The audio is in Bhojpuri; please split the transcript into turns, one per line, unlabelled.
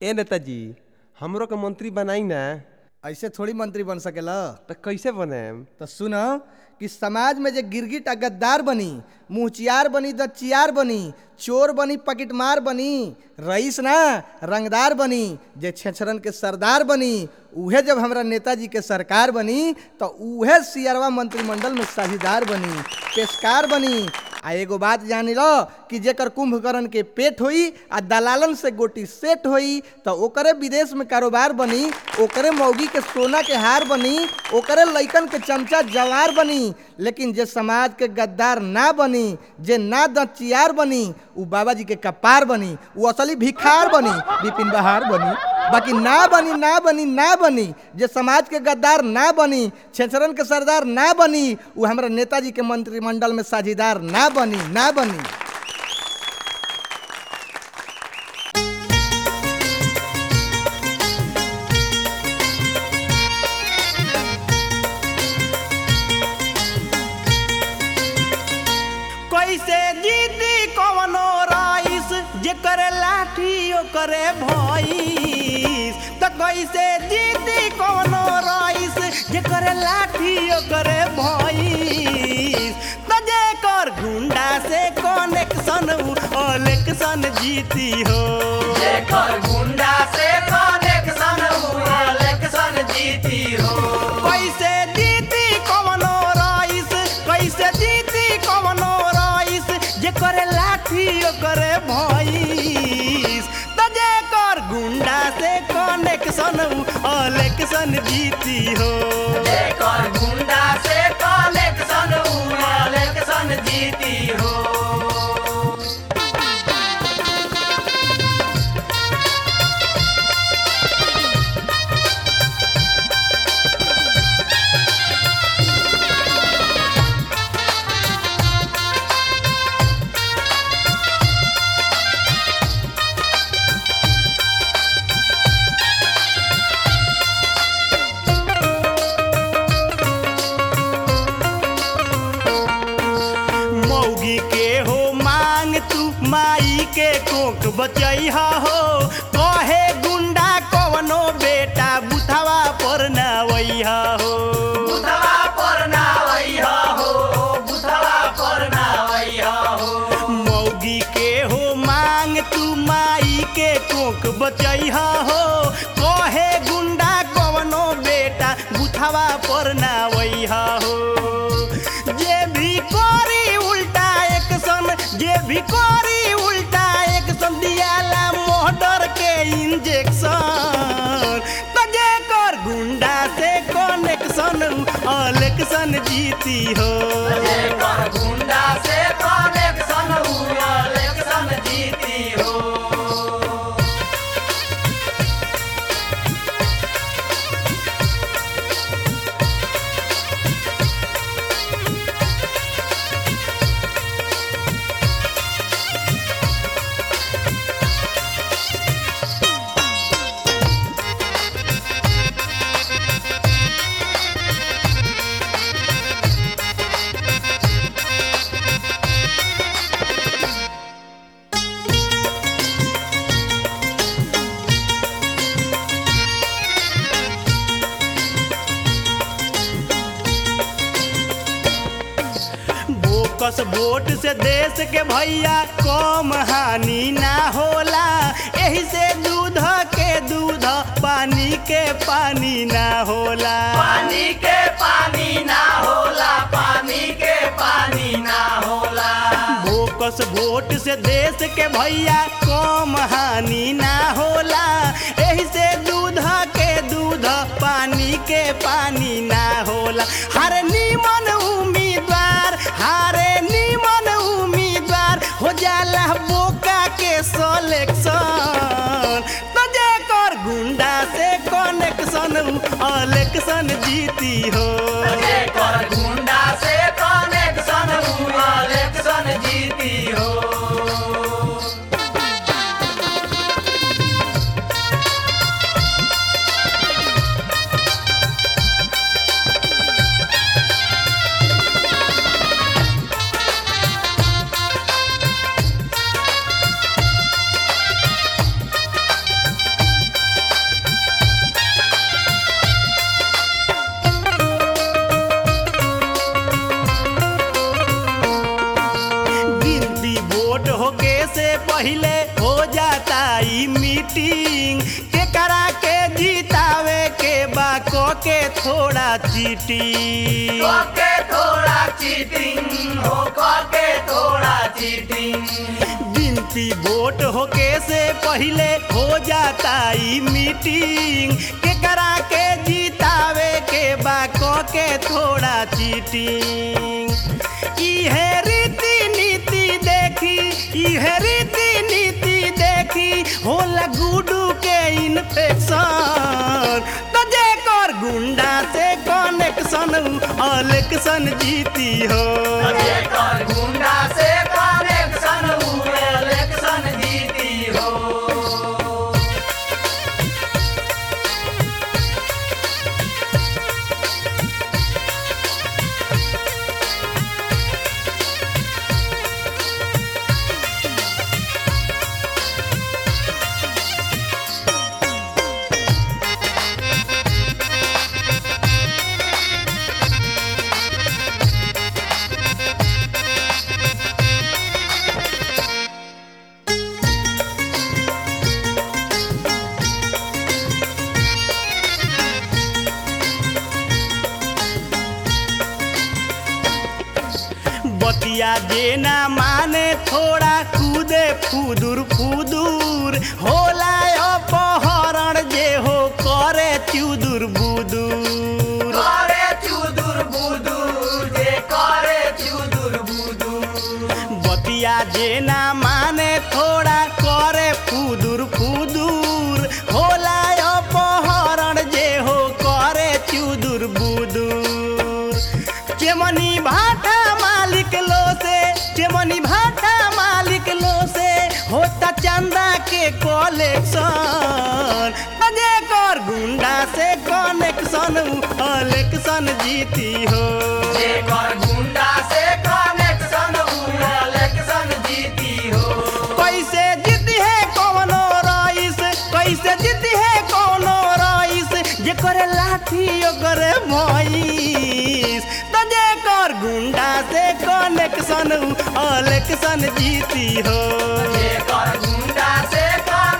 ए नेताजी हमरो के मंत्री बनाई ना
ऐसे थोड़ी मंत्री बन सकेला
तो कैसे बने
तो सुन कि समाज में जे गिरगिट आ गद्दार बनी मुहचियार बनी दच्चियार बनी चोर बनी पकिटमार बनी रईस ना रंगदार बनी जे छेछरन के सरदार बनी उहे जब हमरा नेताजी के सरकार बनी तो उहे सियरवा मंत्रिमंडल में साझीदार बनी पेशकार बनी आ एगो बात जानी लो कि जेकर कुंभकर्ण के पेट होई आ दलालन से गोटी सेट होई तो ओकरे विदेश में कारोबार बनी ओकरे मौगी के सोना के हार बनी ओकरे लइकन के चमचा जवार बनी लेकिन जे समाज के गद्दार ना बनी जे ना दचियार बनी उ बाबा जी के कपार बनी उ असली भिखार बनी बिपिन बहार बनी बाकी ना बनी ना बनी ना बनी जे समाज के गद्दार ना बनी छेछरन के सरदार ना बनी उ हमरा नेताजी के मंत्रिमंडल में साझीदार ना बनी ना बनी
कैसे जीती कवनो राइस जेकर लाठी ओकरे भइस त कैसे जीती कवनो राइस जेकर लाठी ओकरे भइस त जेकर गुंडा से कनेक्शन उ इलेक्शन जीती हो
जेकर गुंडा से कनेक्शन हुआ इलेक्शन जीती हो
कैसे जीती कवनो राइस कैसे जीती कवनो राइस जेकर लाठी ओकरे भइस त जेकर गुंडा से कनेक्शन इलेक्शन जीती हो
जेकर गुंडा से कनेक्शन हुआ इलेक्शन जीती हो
मौगी के हो मांग तू माई के कोक बचैहा हो कहे गुंडा कवनो बेटा बुथवा पर नवैहा हो
बुधवा पर ना वैहा हो बुधवा पर ना वैहा हो
मौगी के हो मांग तू माई के कोक बचैहा हो कहे गुंडा कवनो बेटा बुथवा पर नवैहा हो जे भी करी उल्टा एक्शन जे भी करी उल्टा एक्शन दियाला मोहडर के इंजेक्शन त जेकर गुंडा से कनेक्शन इलेक्शन जीती हो
जेकर गुंडा से कनेक्शन हुआ इलेक्शन जीती हो
बोकस वोट से देश के भैया कम हानि ना होला एही से दूध के दूध पानी के पानी ना होला
पानी के पानी ना होला पानी के पानी ना होला
बोकस वोट से देश के भैया कम हानि ना होला एही से दूध के दूध पानी के पानी ना होला हर नीमन उम्मीदवार हारे नीमन उम्मीदवार हो जाला बोका के सिलेक्शन तो जेकर गुंडा से कनेक्शन इलेक्शन जीती हो
जेकर गुंडा से कनेक्शन हुआ इलेक्शन जीती हो
जेकर मीटिंग के करा के जीतावे के बा को के थोड़ा चीटिंग
करके थोड़ा चीटिंग हो करके थोड़ा चीटिंग
गिनती वोट होके से पहले हो जाता ई मीटिंग के करा के जीतावे के बा को के थोड़ा चीटिंग इहे रीति नीति देखी इहे रीति नीति देखी होला गुडू के इन्फेक्शन तो जे कर गुंडा से कनेक्शन इलेक्शन जीती हो
जेकर गुंडा से कनेक्शन हुए इलेक्शन जीती हो
बतिया जे ना माने थोड़ा कूदे फुदुर फुदुर होला अपहरण जे हो करे चुदुर बुदुर
करे चुदुर बुदुर जे करे चुदुर बुदुर
बतिया जे ना माने थोड़ा करे फुदुर फुदुर होला अपहरण जे हो करे चुदुर बुदुर चेमनी भाटा मालिक लो से चेमनी भाटा मालिक लो से होता चंदा के कलेक्शन अजे कर गुंडा से कनेक्शन इलेक्शन जीती हो
जेकर गुंडा से कनेक्शन हुए इलेक्शन जीती हो
कैसे जीती है कौनो रईस कैसे जीती है कौनो रईस जे करे लाठी ओकरे भईस तो जे कर गुंडा से कनेक्शन इलेक्शन जीती हो
जेकर गुंडा से